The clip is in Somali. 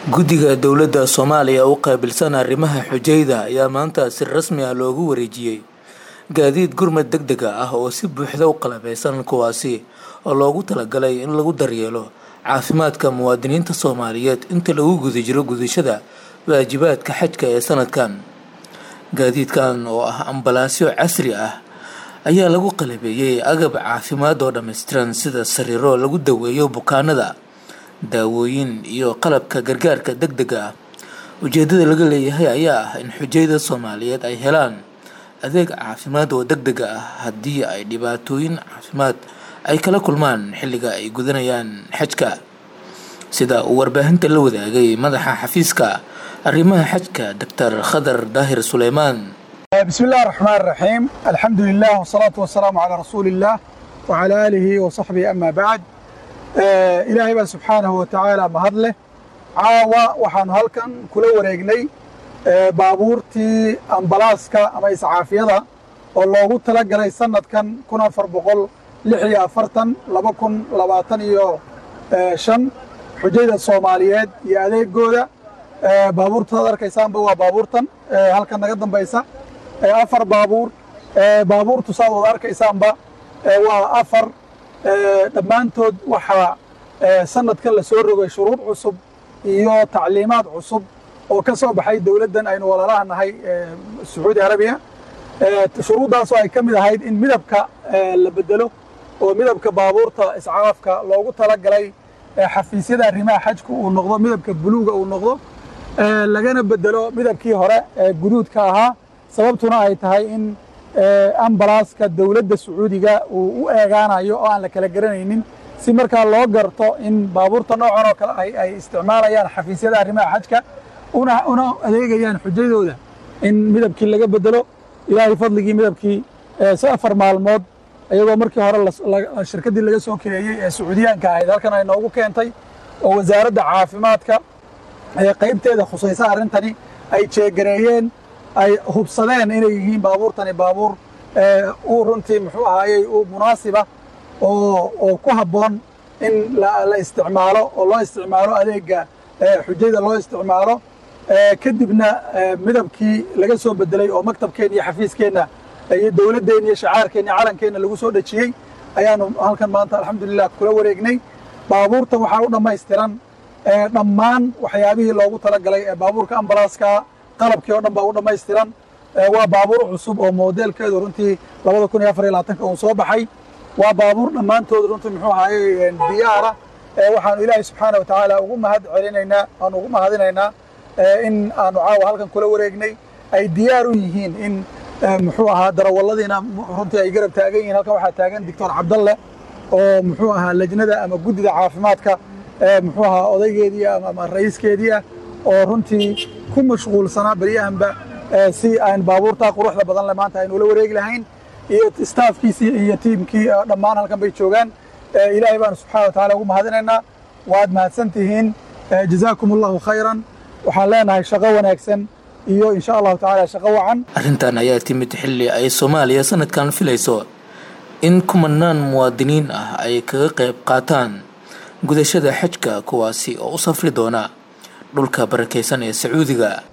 guddiga dowladda soomaaliya u qaabilsan arrimaha xujayda ayaa maanta si rasmi ah loogu wareejiyey gaadiid gurmad deg dega ah oo si buuxda u qalabeysan kuwaasi oo loogu talagalay in lagu daryeelo caafimaadka muwaadiniinta soomaaliyeed inta lagu guda jiro gudashada waajibaadka xajka ee sanadkan gaadiidkan oo ah ambalaasyo casri ah ayaa lagu qalabeeyey agab caafimaad oo dhammaystiran sida sariiro lagu daweeyo bukaanada daawooyin iyo qalabka gargaarka deg dega ah ujeedada laga leeyahay ayaa ah in xujayda soomaaliyeed ay helaan adeeg caafimaad oo deg dega ah haddii ay dhibaatooyin caafimaad ay kala kulmaan xilliga ay gudanayaan xajka sida uu warbaahinta la wadaagay madaxa xafiiska arrimaha xajka doctor khadar daahir suleymaan بسم الله الرحمن الرحيم الحمد لله والصلاة والسلام على رسول الله وعلى آله وصحبه أما بعد آه إلهي بقى سبحانه وتعالى مهد له عاوة وحان هلكن كل وريقني آه بابورتي أمبلاسكا أما إسعافيضا والله تلقى لي سنة كان كنا فربقل لحيا فرطن لبكن لباتن يو آه شن حجيدة الصوماليات يا أديك جودة آه بابورتا دركيسان بوا بابورتن آه هلكن نقدم بيسا afar baabuur baabuurtu saad wad arkaysaanba waa afar dhammaantood waxaa sanadkan la soo rogay shuruud cusub iyo tacliimaad cusub oo ka soo baxay dowladdan aynu walaalaha nahay sacuudi arabiya shuruuddaasoo ay ka mid ahayd in midabka la bedelo oo midabka baabuurta iscaafka loogu talagalay xafiisyada arrimaha xajku uu noqdo midabka buluuga uu noqdo lagana bedelo midabkii hore guduudka ahaa sababtuna ay tahay in ambalaaska dowladda sacuudiga uu u eegaanayo oo aan la kala garanaynin si markaa loo garto in baabuurta noocan oo kale ay isticmaalayaan xafiisyada arrimaha xajka una adeegayaan xujadooda in midabkii laga bedelo ilaahay fadligii midabkii si afar maalmood iyagoo markii hore shirkaddii laga soo kireeyey ee sacuudiyaanka ahayd halkan ay noogu keentay oo wasaaradda caafimaadka qaybteeda khusaysa arrintani ay jeegareeyeen ay hubsadeen inay yihiin baabuurtani baabuur uu runtii muxuu ahaayey uu munaasiba oo oo ku habboon in la isticmaalo oo loo isticmaalo adeega xujada loo isticmaalo kadibna midabkii laga soo bedelay oo maktabkeenna iyo xafiiskeenna iyo dowladdeenna iyo shacaarkeenna iyo calankeenna lagu soo dhejiyey ayaanu halkan maanta alxamdulilah kula wareegnay baabuurtan waxaa u dhammaystiran dhammaan waxyaabihii loogu talagalay ee baabuurka ambalaaska qalabkii oo dhan baa u dhammaystiran waa baabuur cusub oo moodeelkeedu runtii labada kun iyo afar iyo labaatanka uu soo baxay waa baabuur dhammaantood runtii muxuu ahaayey diyaara waxaanu ilaahay subxaana watacaala ugu mahad celinaynaa aanu ugu mahadinaynaa in aanu caawa halkan kula wareegnay ay diyaar u yihiin in muxuu ahaa darawalladiina runtii ay garab taagan yihiin halkan waxaa taagan doctor cabdalle oo muxuu ahaa lajnada ama guddida caafimaadka muxuu ahaa odaygeedii ama ra'iiskeedii ah oo runtii ku mashquulsanaa beryahanba si aan baabuurtaa quruxda badan le maanta aynu ula wareegi lahayn iyo staafkiisii iyo tiimkii dhammaan halkan bay joogaan ilaahay baanu subxana wa tacala ugu mahadinaynaa waad mahadsan tihiin jazaakum allahu khayran waxaan leenahay shaqo wanaagsan iyo insha allahu tacala shaqo wacan arrintan ayaa timid xilli ay soomaaliya sanadkan filayso in kumanaan muwaadiniin ah ay kaga qayb qaataan gudashada xajka kuwaasi oo u safri doona dhulka barakaysan ee sacuudiga